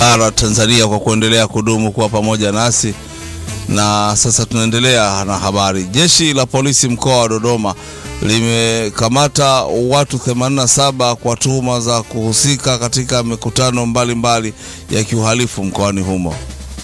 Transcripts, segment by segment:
bara Tanzania kwa kuendelea kudumu kuwa pamoja nasi. Na sasa tunaendelea na habari. Jeshi la polisi mkoa wa Dodoma limekamata watu 87 kwa tuhuma za kuhusika katika mikutano mbalimbali mbali ya kiuhalifu mkoani humo.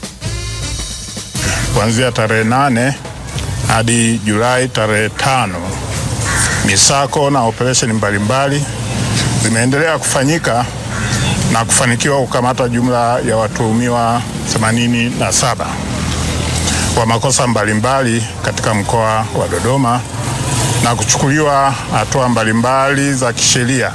Kuanzia tarehe nane hadi Julai tarehe tano misako na operesheni mbalimbali zimeendelea kufanyika na kufanikiwa kukamata jumla ya watuhumiwa 87 kwa makosa mbalimbali katika mkoa wa Dodoma na kuchukuliwa hatua mbalimbali za kisheria.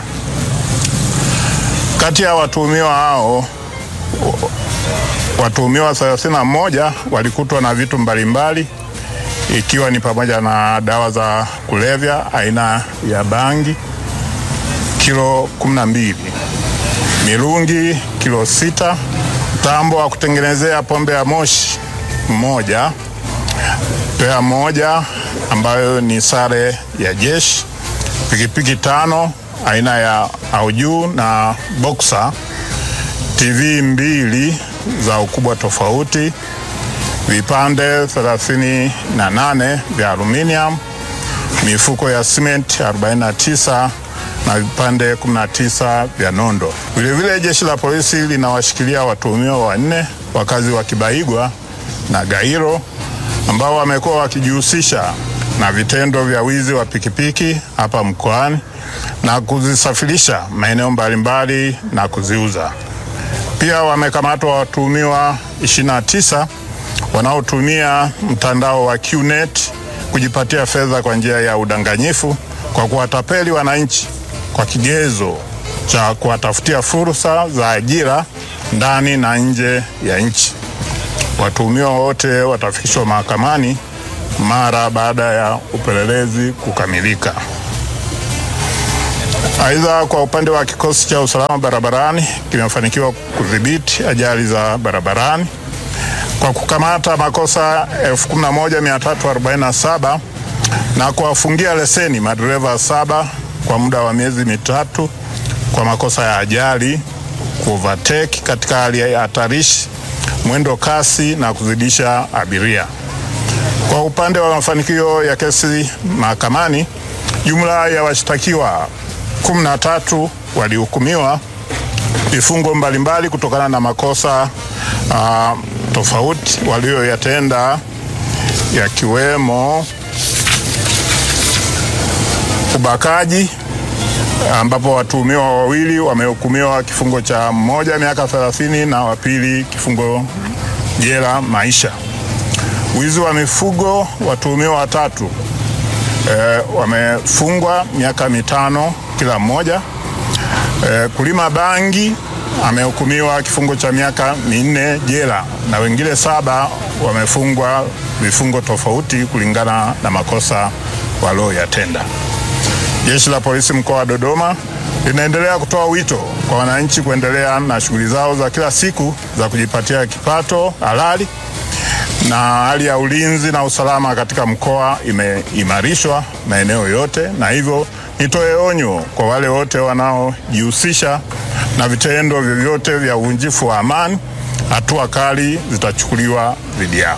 Kati ya watuhumiwa hao watuhumiwa 31 walikutwa na vitu mbalimbali ikiwa ni pamoja na dawa za kulevya aina ya bangi kilo 12, mirungi kilo sita, mtambo wa kutengenezea pombe ya moshi mmoja, pea moja ambayo ni sare ya jeshi, pikipiki tano aina ya Auju na Boxer, TV mbili za ukubwa tofauti, vipande 38 vya aluminium, mifuko ya cement 49 na vipande 19 vya nondo. Vilevile jeshi la polisi linawashikilia watuhumiwa wanne wakazi wa Kibaigwa na Gairo ambao wamekuwa wakijihusisha na vitendo vya wizi wa pikipiki hapa mkoani na kuzisafirisha maeneo mbalimbali na kuziuza. Pia wamekamatwa watuhumiwa 29 wanaotumia mtandao wa QNet kujipatia fedha kwa njia ya udanganyifu kwa kuwatapeli wananchi kwa kigezo cha kuwatafutia fursa za ajira ndani na nje ya nchi. Watuhumiwa wote watafikishwa mahakamani mara baada ya upelelezi kukamilika. Aidha, kwa upande wa kikosi cha usalama barabarani kimefanikiwa kudhibiti ajali za barabarani kwa kukamata makosa 11347 na kuwafungia leseni madereva saba kwa muda wa miezi mitatu kwa makosa ya ajali, kuovertake katika hali ya hatarishi, mwendo kasi na kuzidisha abiria. Kwa upande wa mafanikio ya kesi mahakamani, jumla ya washtakiwa 13 walihukumiwa vifungo mbalimbali kutokana na makosa uh, tofauti walioyatenda yakiwemo ubakaji ambapo watuhumiwa wawili wamehukumiwa kifungo cha mmoja miaka 30 na wa pili kifungo jela maisha. Wizi wa mifugo watuhumiwa watatu e, wamefungwa miaka mitano kila mmoja. E, kulima bangi amehukumiwa kifungo cha miaka minne jela na wengine saba wamefungwa vifungo tofauti kulingana na makosa walioyatenda. Jeshi la polisi mkoa wa Dodoma linaendelea kutoa wito kwa wananchi kuendelea na shughuli zao za kila siku za kujipatia kipato halali, na hali ya ulinzi na usalama katika mkoa imeimarishwa maeneo yote, na hivyo nitoe onyo kwa wale wote wanaojihusisha na vitendo vyovyote vya uvunjifu wa amani, hatua kali zitachukuliwa dhidi yao.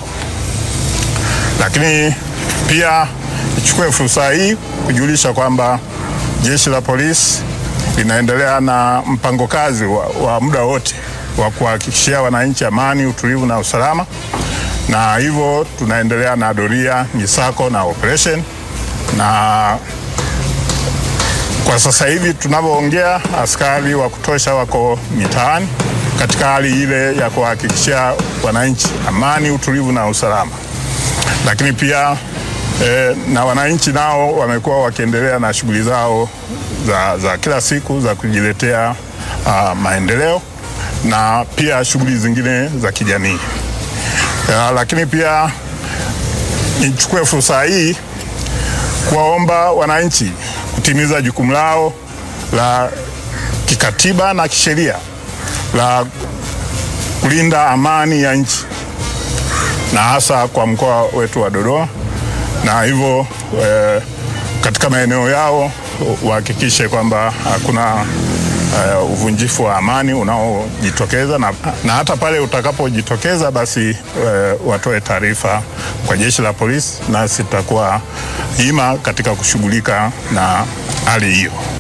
Lakini pia nichukue fursa hii kujulisha kwamba jeshi la polisi linaendelea na mpango kazi wa, wa muda wote wa kuhakikishia wananchi amani, utulivu na usalama, na hivyo tunaendelea na doria, misako na operation, na kwa sasa hivi tunavyoongea, askari wa kutosha wako mitaani katika hali ile ya kuhakikishia wananchi amani, utulivu na usalama, lakini pia E, na wananchi nao wamekuwa wakiendelea na shughuli zao za, za kila siku za kujiletea uh, maendeleo na pia shughuli zingine za kijamii. Uh, lakini pia nichukue fursa hii kuwaomba wananchi kutimiza jukumu lao la kikatiba na kisheria la kulinda amani ya nchi na hasa kwa mkoa wetu wa Dodoma na hivyo e, katika maeneo yao wahakikishe kwamba hakuna uh, uvunjifu wa amani unaojitokeza na, na hata pale utakapojitokeza basi uh, watoe taarifa kwa jeshi la polisi, nasi tutakuwa ima katika kushughulika na hali hiyo.